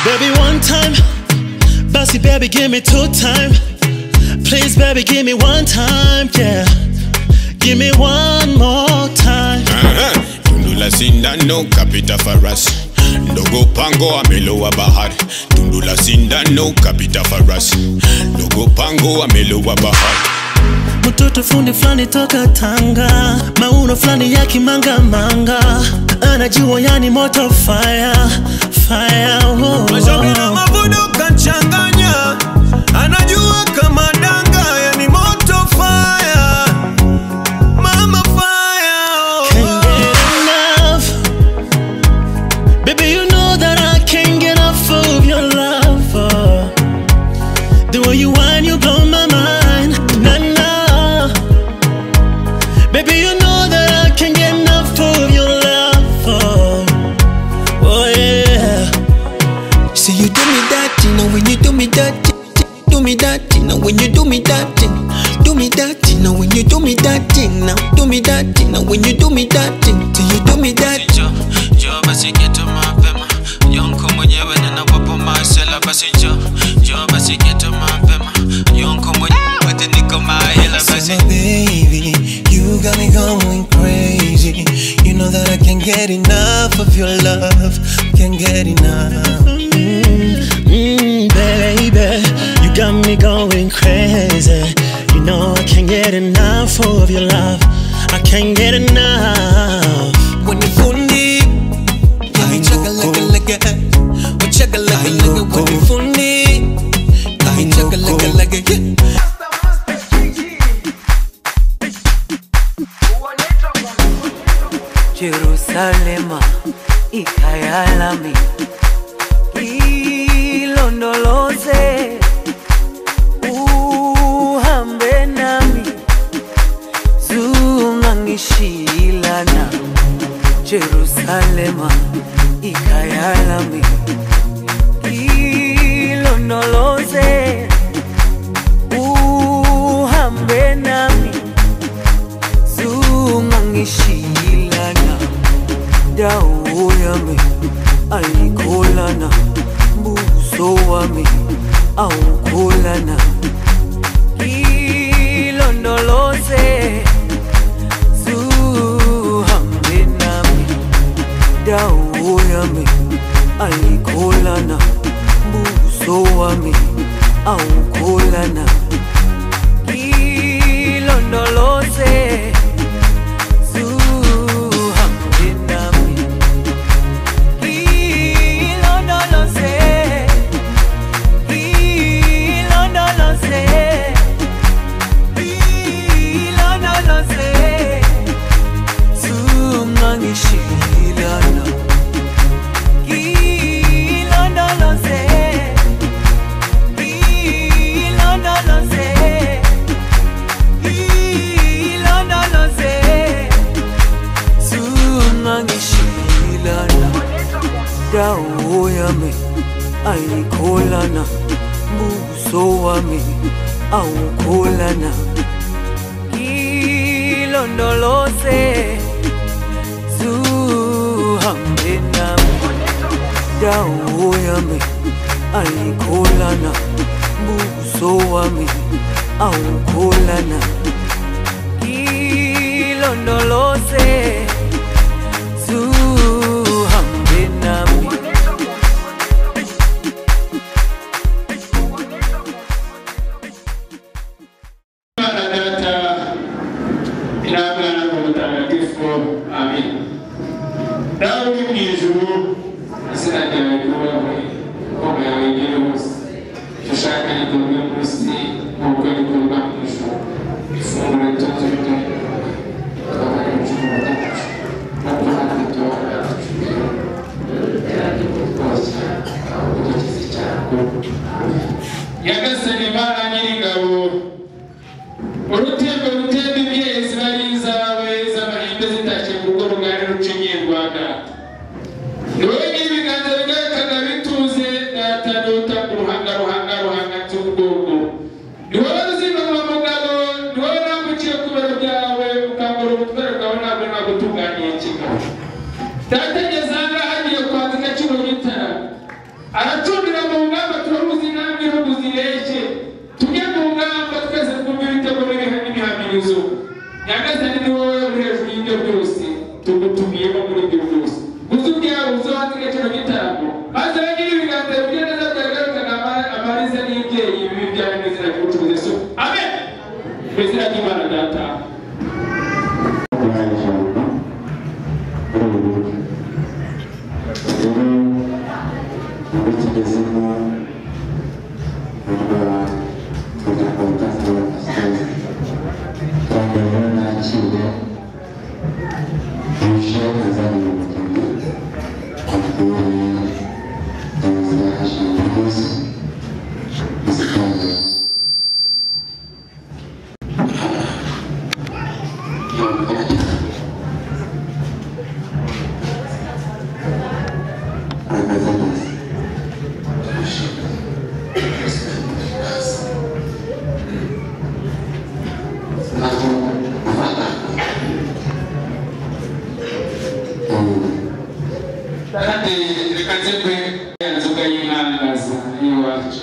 Baby, one time. Bouncy, baby, give me two time. Please, baby, give me one time. Yeah. Give me one more time. Aha, tundu la sindano kapita farasi ndogo pango amelowa bahari tundu la sindano kapita farasi ndogo pango amelowa bahari Mtoto fundi fulani toka Tanga, mauno fulani ya kimangamanga, anajua yani moto fire fire. Oh, Mashauri na mavuno kachanganya, anajua kama danga, yani moto fire, mama fire. Can't get enough, baby. You know that I can't get off of your love. Oh. The way you whine, you blow my mind. Nah, nah. Baby, you know that I can't get enough of your love. Oh, oh yeah. See you do me that thing, and when you do me that thing, do me that thing, and when you do me that thing, do me that thing, and when you do me that thing, now do me that thing, and when you do me that thing, till you do me that. jo jo basi geto mapema yonko mwenyewe ninawapo masela basi jo jo basi geto mapema yonko mwenyewe niko mahela basi My baby, you got me going crazy. You know that I can't get enough of your love, can't get enough. Mm, baby, you got me going crazy. You know I can't get enough of your love. I can't get enough. When you funny, give me chugga like a like a, we chugga like a like a. When you funny, give me chugga like a like a. Yeah. Jerusalema ikayalami ilondoloze uhambe nami zungangishilana Jerusalema ikayalami ilondoloze uhambe nami zungangishilana dawo yami ayikholana buso wami awukholana ilondoloze zuhambe nami dawo yami ayikholana buso wami awukholana ilondoloze zuhambe nami ilondoloze ilondoloze ilondoloze zungangishilana ilondoloze ilondoloze ilondoloze zungangishilana dawo yami ayikholana buso wami awukholana ilondoloze zuhambe nami dawo yami ayikholana buso wami awukholana ilondoloze zuhambe nami Baba na Data, inaweza na Roho Mtakatifu. Amin. Daudi mjizuu asina tarajiwa kwa ya wengine wote. Shashaka ni dunia Kristi kwa ukweli kutoka mwisho. Kifungu la tatu kitabu kutoka ni mfungu wa tatu. Na kutoka kutoa na kuchukia. Kutoka au kutokizi chako. Yagasani mara nyingi ngabo urutembe urutembe imyezi bari zawe z'amahembe zitashye mu rugo rugari rucinyiye rwanda ni wowe n'ibiganza bigaragara bituze natanota ku ruhanga ruhanga ruhanga cy'ubwoko ni wowe uzinubura mugabo ni wowe naguciye ku biro byawe ukambura ubutware bwawe ntabwo nagutunganiye kigabo data ngeze aha ngaha agiye kwandika cy'urugitaramo aracundira inzu nyagasani ni wowe ureje ibyo byose tugutubiyemo muri ibyo byose gusa ubwira uzo hanze igaciro gitanu maze bagira ibiganza bibiri neza byagarukana ama- amariza n'ibyeyi bibi byawe n'izina ry'ubucuruzi yesu amen mu izina ry'imana data kandi reka nze pe inzoga y'inangaza y'iwacu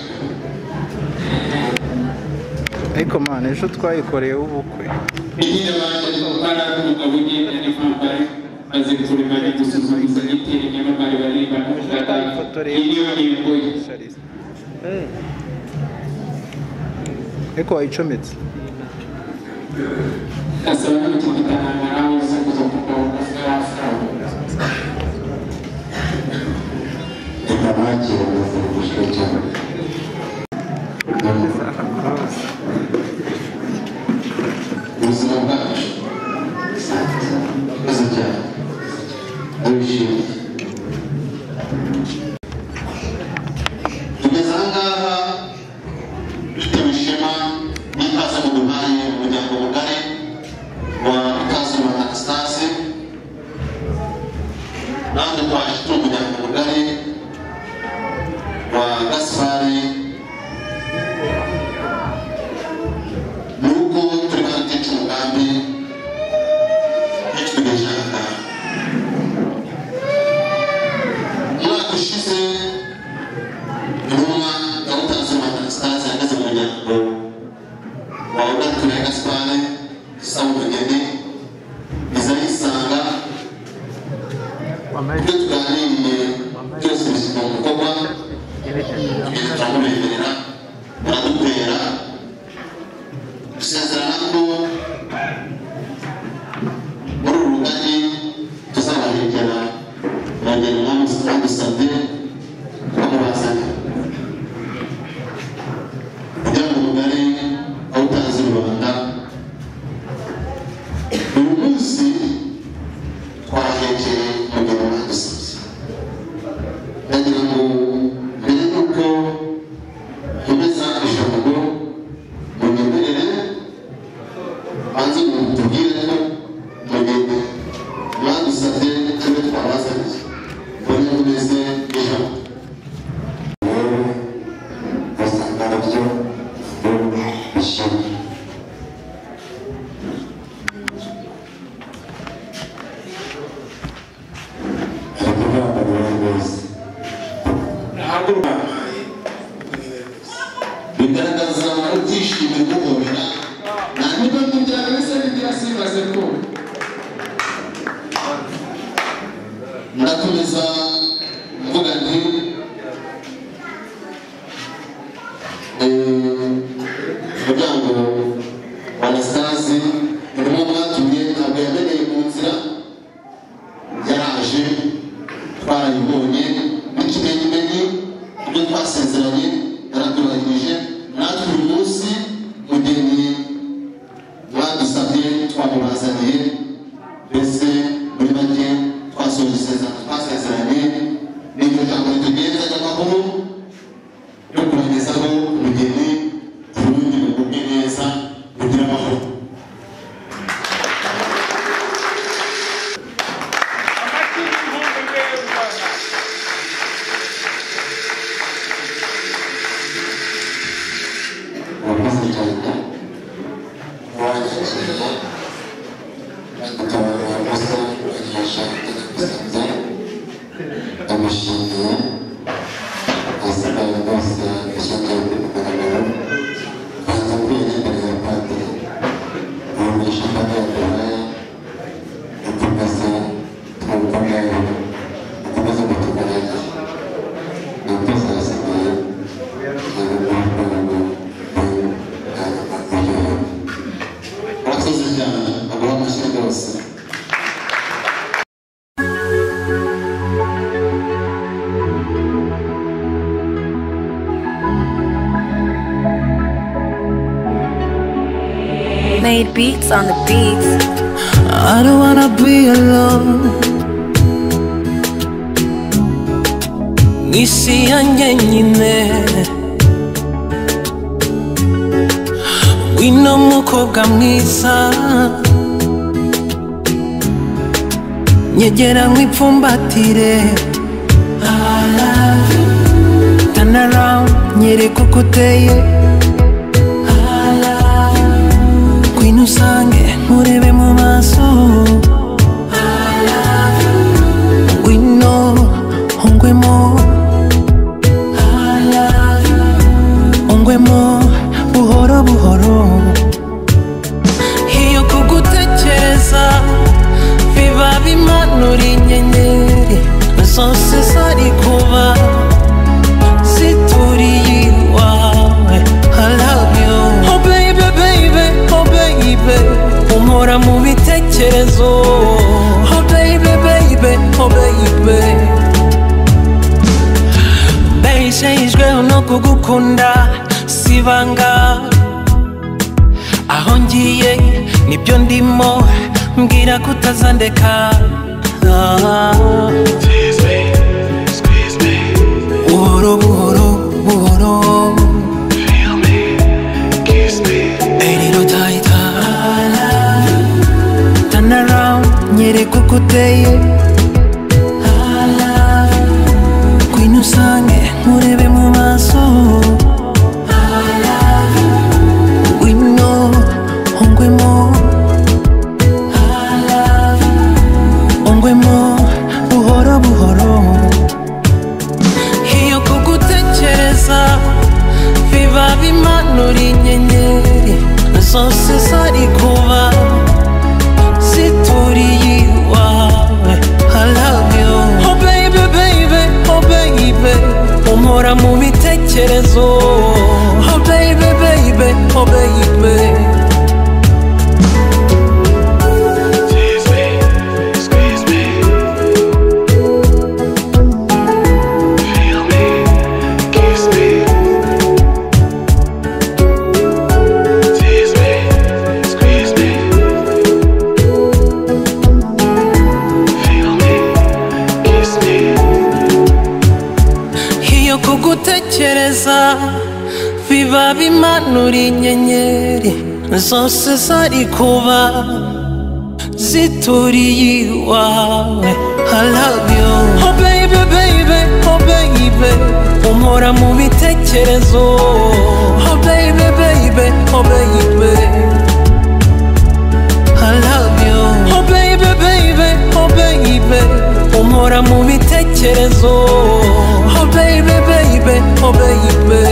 ariko mwana ejo twayikoreye ubukwe Pengine baje kukaa kutoka wengine yani kwamba kazi nzuri bali kuzungumza niti nyama bali bali bali iliyo ni mboji Shariza. Mm. ariko wayicometse sasa wewe tukutana na hao siku za kutoka Afrika kugeza aha ngaha dufitewe ishema n'ikaze mu duhaye umuryango mugari wa ikaze wa anastase nanjye twaje turi umuryango mugari wa gaspari ni uko turi baratica umugambi yitwigeje aha ngaha umwaka ushize intumwa ya gutanga anastase yageze mu muryango wa ugatura ya gaspare samumugeni iza yisanga ibyo tuganiriye byose bishyirwa mu bikorwa ibintu turamubemerera baradutera dusezerana ko muri uru rugari tuzabahegera baragenda bamusabye bakabazanira kugira ngo mugari aho utazi rubanda uyu munsi twahekeye umugabo badusabye ndagira ngo mbere y'uko nkomeza ijambo munyemerere banze ngo mutubwire ko mugende mwadusabye ibyo twabazaniye mbone tumeze ijambo ntahaguruka bigaragaza ibyishimo bihobera na niko tujana bisa nibya Simba Zeko ndakomeza mvuga nti eh, umuryango wa anastasi urimo mwatumye ntabwo yameneye mu nzira yaraje twarayibonye n'ikimenyimenyi ibyo twasezeranye yaratubahirije natwe uyu munsi mugeni badusabye twamubazaniye mbese muri make twasoje isezerano twasezeranye n'iryo jambo ritugenda ry'amahoro yo kubagezaho umugeni ubundi bugubwe neza bugire amahoro Murakoze cyane wanyakira atabarura gusa agashaka gusabya ndamushimiye asigaye rwose ashaka kugaragara banza kwiyegera ya padiri uwo twabaye dukomeze tubikomeye dukomeze kutugarika ni byose hasigaye urakoze cyane agura amashyi rwose Made beats on the beats. I don't wanna be alone. Nisi yanjye nyine wino mukobwa mwiza nyegera mwipfumbatire I love you. turn around nyereka uko uteye I love you. ngwino usange nkurebe mu maso ngwino ungwemo ungwemo buhoro buhoro iyo kugutekereza biba bimanura inyenyeri zose zari kuba zituriye iwawe I love you Oh baby baby oh baby Umpora mu bitekerezo Oh baby baby oh baby Bejejwe no kugukunda sibanga Aho ngiye nibyo ndimo mbwira kutazandeka Ah. buhoro buhoro buhoro Hey, little Taita. Turn around, nyereka uko uteye ngwino usange nkurebe mu maso ngwino ungwemo ungwemo buhoro buhoro iyo kugutekereza biba bimanura inyenyeri zose zari kuba zituriye iwawe I love you Oh baby baby oh baby umpora mu bitekerezo Oh baby baby oh baby iyo kugutekereza biba bimanura inyenyeri zose zari kuba zituriye iwawe I love you Oh baby baby oh baby umpora mu bitekerezo Oh baby baby oh baby I love you Oh baby baby oh baby umpora mu bitekerezo Oh baby baby oh baby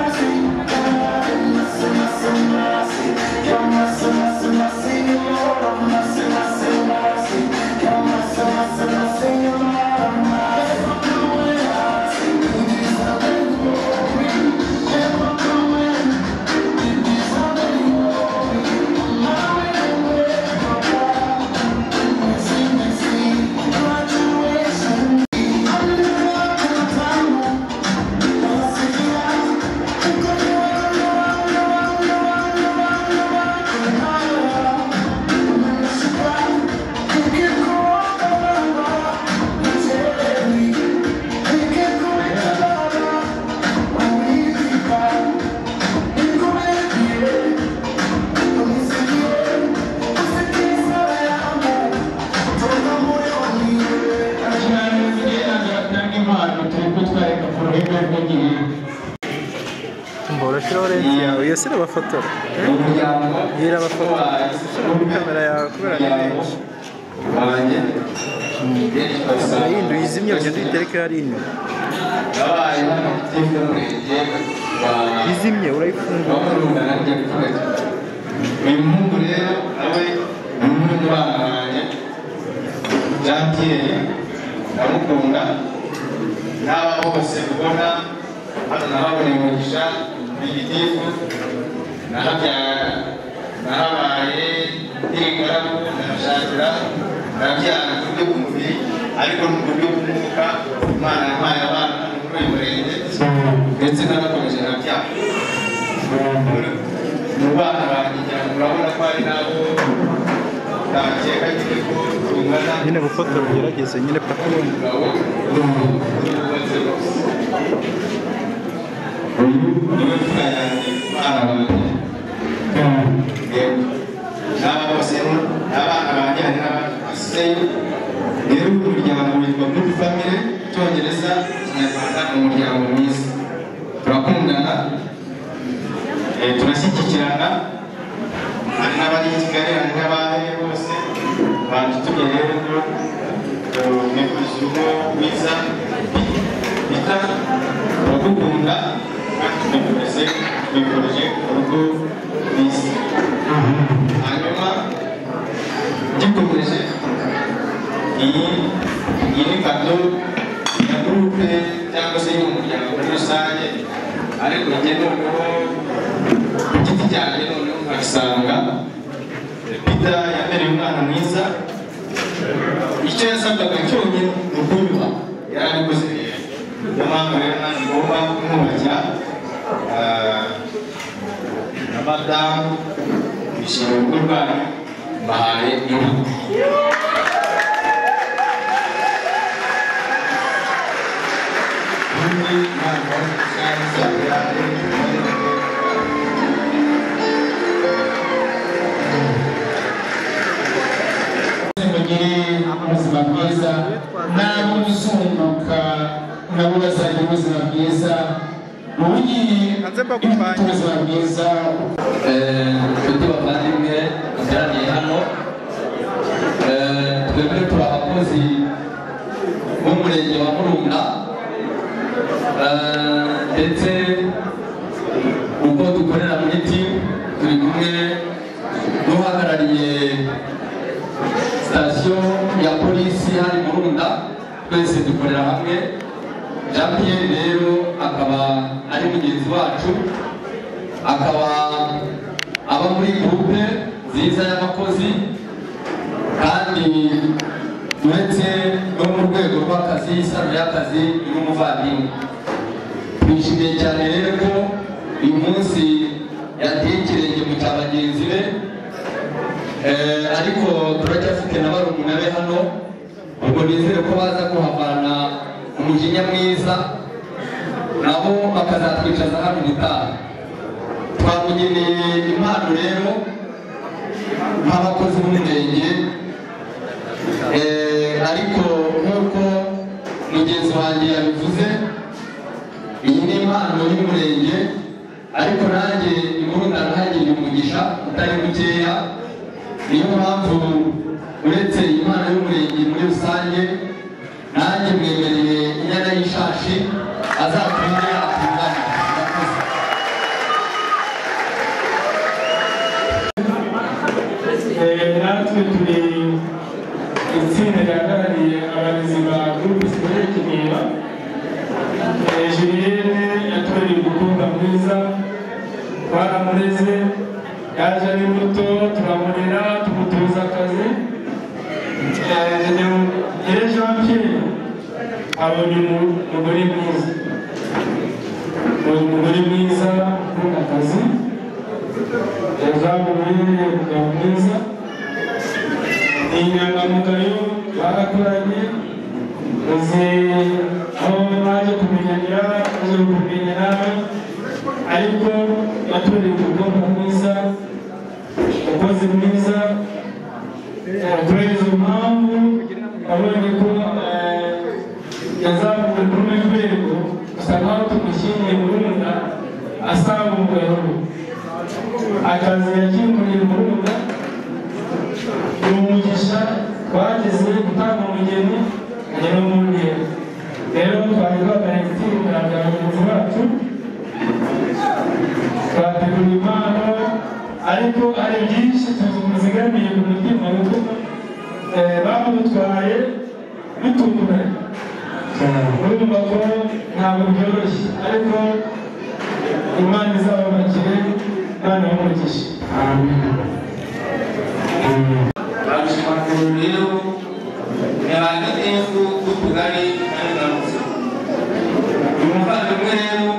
Thank you. lawrence yawe iyo si irabafotora iyo irabafotora ushyira muri kamera yawe kubera ni menshi kamera yindi uyizimye ugenda uyitereke hariya inyuma izimye urayifungura uyu muhungu rero nawe ni umwe mu bana banjye jean pierre ndamukunda n'aba bose ubona hano nahabonye umugisha ni igitifu nahabyara nahabaye nkiri ingaragu ndashakira ndabyara ku buryo bw'umubiri ariko no ku buryo bw'umwuka imana yampaye abana muri uyu murenge ndetse n'abakomeje nabyara mu bana banjye ngira ngo urabona ko hari n'abo ntakeka nyine ko tungana nyine gufotora ugerageze nyine paka umugabo urubatse rwose uyu niwe mfura yanjye umwana wanjye yewe n'aba bose n'abana banjye hari n'abandi basigaye rero uyu muryango witwa good family icyongereza ikinyarwanda ni umuryango mwiza turakundana Eh, turashyigikirana hari n'abari i kigali hari n'abahe bose badutumye rero ngo eh, nekuzumo mwiza bita turagukunda kandi tunekureze tunekurije urugo rwiza hanyuma gikomeje iyi iyi ni kado ya gurupe cyangwa se y'umuryango muri rusange ariko njye noneho ku giti cyanjye noneho nkasanga pita yabereye umwana mwiza icyo yasabwaga cyonyine ni ukunywa yarabikoze neza niyo mpamvu rero nanjye ngomba kumwubakira ah, na madamu bishimiye urugo rwanyu mbahaye inka undi mwana wa Rusange, Sabiyane, mugire ubuzima bwiza nabo muzunguka nabo bazagira ubuzima bwiza ubugiye ubuzima bwiza nshuti bavandimwe bateraniye hano Eh, twebwe turi abakozi b'umurenge wa murunda Eh, ndetse uko dukorera mu giti turi kumwe n'uhagarariye sitasiyo ya polisi hari murunda twese dukorera hamwe jean pierre rero akaba ari mugenzi wacu akaba aba muri gurupe nziza y'abakozi kandi uretse no mu rwego rw'akazi isano y'akazi ni n'umuvandimwe twishimiye cyane rero ko uyu munsi yateye ikirenge mu cya bagenzi be Eh, ariko turacyafite na barumuna be hano ubwo nizere ko baza kuhavana umujinya mwiza nabo bakazatwicaza hano ubutaha twamugeneye impano rero nk'abakozi b'umurenge Eh, ariko nk'uko mugenzi wanjye yabivuze iyi ni impano y'umurenge ariko nanjye imurunda ntagire umugisha utari mukeya niyo mpamvu uretse imana y'umurenge muri rusange nanjye mwemereye inyana y'ishashi azatumye atungana murakoze Eh, natwe turi itsinda rihagarariye abarezi ba gurupe sikorere kimira Eh, julienne yatoreye umukobwa mwiza twaramureze yaje ari muto turamurera tumutuza akazi Eh, ni- rero jean pierre abonye umu- umugore mwiza Abonye umugore mwiza ukunda akazi yazamuriye umugabo mwiza ni inyangamugayo barakoranye uzi aho naje kumenyera uzi kumenya nawe ariko yatoreye umukobwa mwiza umukozi mwiza kubera impamvu abonye ko eh, yazamuwe kuri urwo rwego gusa nkaho tumushyingiye murunda asambuwe akazi yakimuriye umurunga ni umugisha twageze gutanga umugeni agera umwungeri rero twari twaganye gutsinda bya bagenzi bacu twategura impano ariko hari byinshi tuzigamiye ku mutima kuko eh, bamudutwaye bitumye urumva ko ntabwo byoroshye ariko imana izababakire imana y'umugisha amashyamaguru rero ni abantu benshi b'utugari kandi na musa uyu muvandimwe rero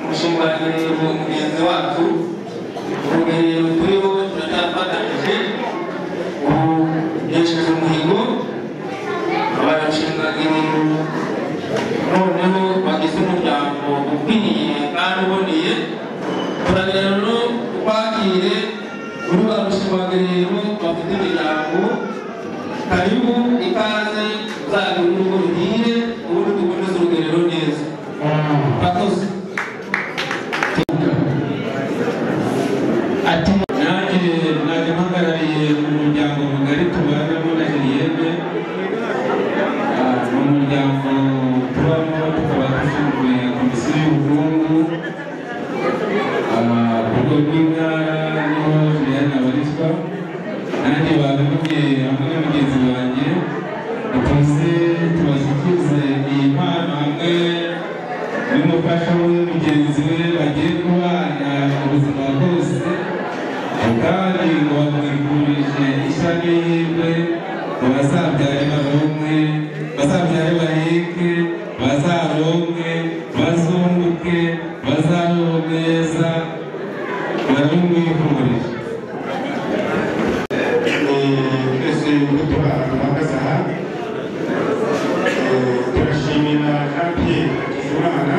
umushinga wa rero mugenzi wacu urugerero turiho turacyafatanyije ubu yesheje umuhigo barashinga ibintu noneho bagize umuryango ukwiriye kandi uboneye turagenda twakire kuri ba rushimagariro bafite imiryango karibu ikaze uzagire urugo ruhire ubundi tuboneze urugerero neza murakoze ati nanjye najya mpagarariye umuryango mugari tubanamo na heriyene ni umuryango tubamo tukaba dushinzwe komisiyo y'ubukungu Ah, ku rwego rw'intara niho julienne abarizwa nanjye babivugiye hamwe na mugenzi wanjye dukunze tubashyikize iyi mpano hamwe n'umufasha we mugenzi we bagiye kubana ubuzima bwose kandi ngo bamwifurije ishya n'ihirwe ngo bazabyare baronke bazabyare baheke bazaronke bazunguke bazabeho neza barabimwifurije twese imbuto bahagaze aha Eh, turashimira kandi imana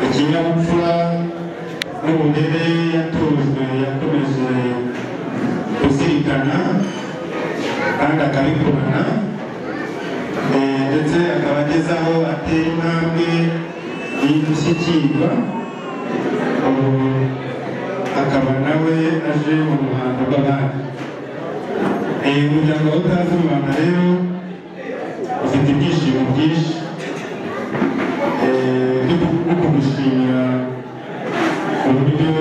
ikinyabupfura n'ubugere yatojwe yakomeje kuzirikana kandi akabikurana Eh, ndetse akaba ageze aho atera intambwe y'indushyikirwa ubu akaba nawe aje mu ruhando rw'abandi Eh, umuryango wa utazi mu rwanda rero ufite ibyishimo byinshi Eh, byo ku- byo kugushimira uburyo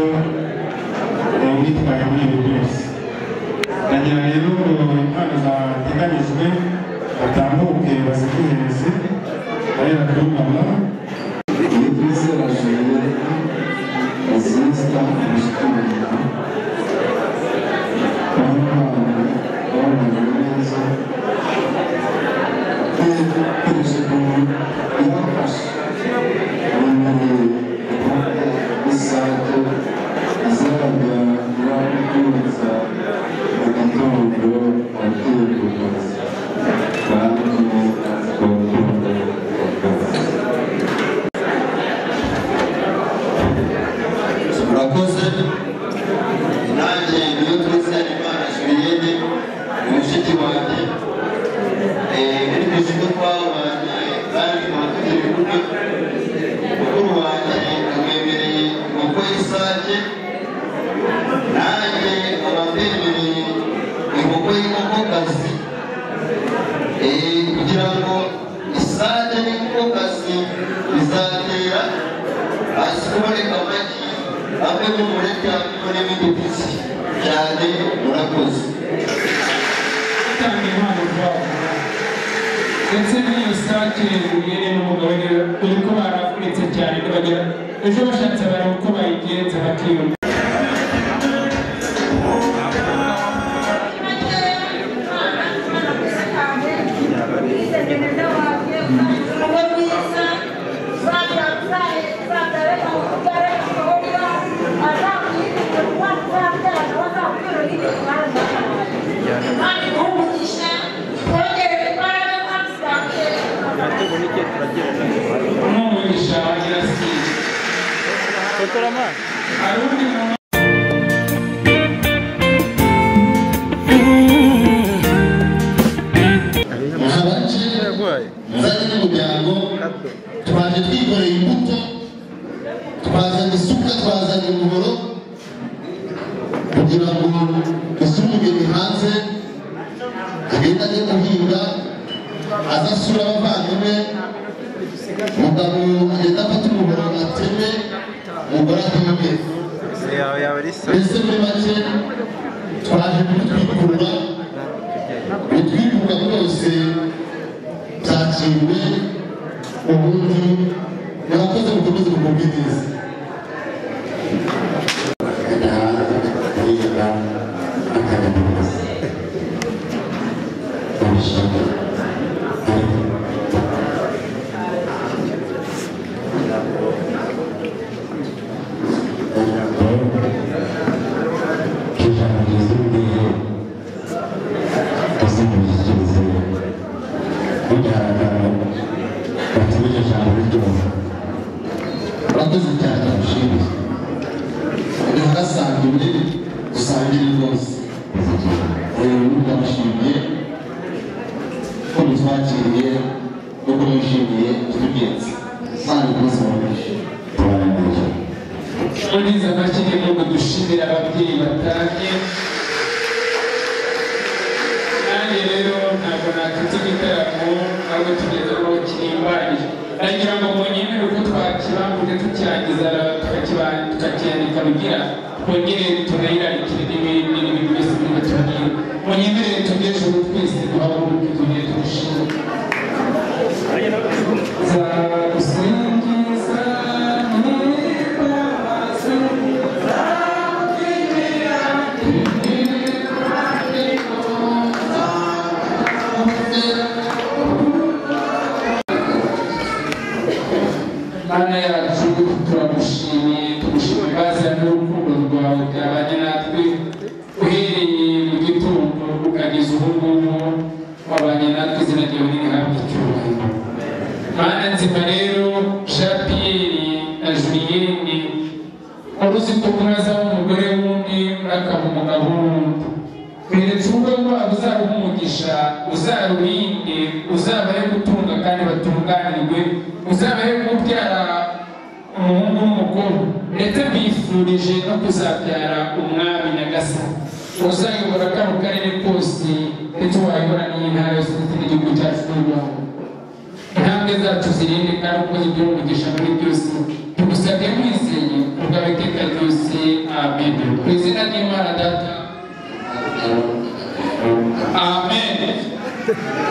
eh, witwaye muri ibi byose ndagira rero ngo impano zateganyijwe batambuke bazihereze barera kuri mama Yizera Julienne, Azista Mushikiwira, Bamwana babanye neza, Perezida yafashe ubumenyi rusange izajya irabwiriza mu gitondo ababyeyi gukomeza kandi twakunda murakoze nanjye niyo twese imana julienne ni mushiki wanjye muri twishyize twabanye kandi tukaba tugira ibikorwa mukuru wanjye amwemereye inkoko y'isake nanjye nkaba mbemereye inkoko y'inkokokazi Eh, kugira ngo isake n'inkokokazi bizatera hasi kuboneka amagi amwe n'umureke amwe n'ibindi byinshi cyane murakoze gutanga impano zabo ndetse n'iyo sake ubereye n'umugabane dore ko baravunitse cyane ntibagera ejo bashatse bareba uko bayigenza bakiyumva umwumvisha agira si fotora amazi hari undi muntu muzanye n'umuryango twaje twikoreye imbuto twazanye isuka twazanye umuhoro usumugeni hanze agenda ajya guhinga aza asura abavandimwe mugabo agenda afata umuhoro ateme umugore ateme yawe yawe risa mbese muri make twaje kutwikurura bitwibuka byose byakiriwe ubundi murakoze mukomeze mugubwe neza urakoze cyane ndagushimire ntihasangiwe dusangire rwose rero ndagushimiye ko mutwakiriye nuko mwishimiye tubigenze kandi rwose murakoze muri izi makine nubwo dushimira ababyeyi batanye nanjye rero ntabwo nakita igitaramo ahubwo tugezeho kirimbanyije nagira ngo munyemere ko twakibanguke tukirangiza tukakiba- tukakirandika rugira twongere tunayirandikiye n'ibindi n'ibindi byose niba tubwira munyemerere tugeje ubu twese duhaguruke tugire turushinge zagusingiza ntibabazwe zagukinira Mana yacu turagushimiye tugushimira baza n'urukundo rwawe byabanye natwe uhereye mu gitondo ukageza ubu ngubu wabanye natwe izina ryawe n'irihabwa icyubahiro mana nzima rero shapiyeri na juliyeni wari uzi ko mwaza umugore w'undi murakaha umugabo w'undi beretse urugo rwabo uzaba umugisha uzarurinde uzabahe gutunga kandi batunganirwe uzabahe kubyara umuhungu n'umukuru ndetse bifurije no kuzabyara umwami nyagasani uzayobora kano karere kose ndetse wayobora n'iyi ntara yose ndetse n'igihugu cyacu cy'u Rwanda intambwe zacu zirinde kandi uko zigira umugisha muri byose tugusabye wizeye ubwawe iteka ryose amen mu izina ry'imana data amen